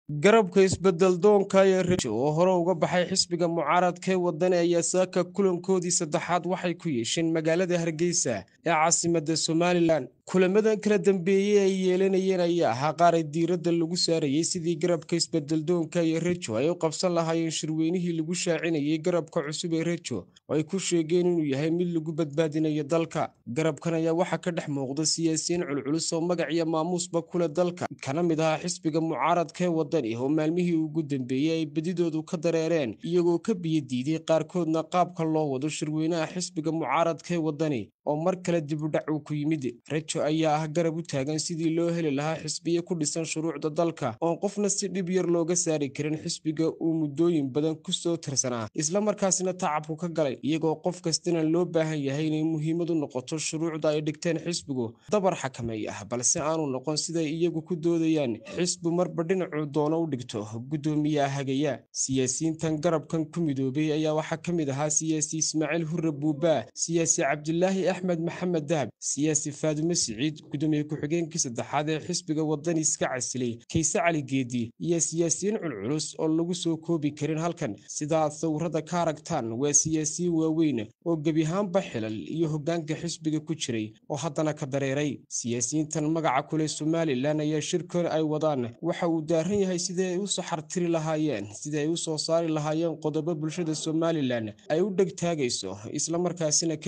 garabka isbedel-doonka ee rejo oo hore uga baxay xisbiga mucaaradka ee wadani ayaa saaka kulankoodii saddexaad waxay ku yeesheen magaalada hargeysa ee caasimadda somalilan kulamadan kala dambeeyey ay yeelanayeen ayaa ahaa qaar ay diiradda lagu saarayey sidii garabka isbedel-doonka iyo rejo ay u qabsan lahaayeen shirweynihii lagu shaacinayay garabka cusub ee rejo oo ay ku sheegeen inuu yahay mid lagu badbaadinayo dalka garabkan ayaa waxaa ka dhex muuqda siyaasiyiin culculus oo magac iyo maamuusba kule dalka kana mid ahaa xisbiga mucaaradka ee wadani oo maalmihii ugu dambeeyey ay bedidoodu ka dareereen iyagoo ka biyadiiday qaarkoodna qaabka loo wado shirweynaha xisbiga mucaaradka ee wadani oo mar kale dibudhac uu ku yimid rejo ayaa ah garab u taagan sidii loo heli lahaa xisbiyo ku dhisan shuruucda dalka oon qofna si dhib yar looga saari karin xisbiga uu muddooyin badan ku soo tirsanaa islamarkaasina tacabku ka galay iyagoo qof kastana loo baahan yahay inay muhiimad u noqoto shuruucda ay dhigteen xisbigu dabar xakameey ah balse aanu noqon siday iyagu ku doodayaan xisbi marba dhinacuu doono u dhigto guddoomiyaha hagaya siyaasiyiintan garabkan ku midoobay ayaa waxaa ka mid ahaa siyaasi ismaaciil hurre buubaa siyaasi cabdilaahi axmed maxamed dahab siyaasi faadume siciid gudoomiye ku-xigeenkii saddexaad ee xisbiga wadani iska casilay kayse cali geedi iyo siyaasiyiin culculus oo lagu soo koobi karin halkan sida aad sawirada ka aragtaan waa siyaasiyiin waaweyn oo gebiahaanba xilal iyo hoggaanka xisbiga ku jiray oo haddana ka dareeray siyaasiyiintan magaca kule somalilan ayaa shirkan ay wadaan waxa uu daaran yahay sidii ay u saxartiri lahaayeen sidii ay u soo saari lahaayeen qodobo bulshada somalilan ay u dhegtaagayso islamarkaasina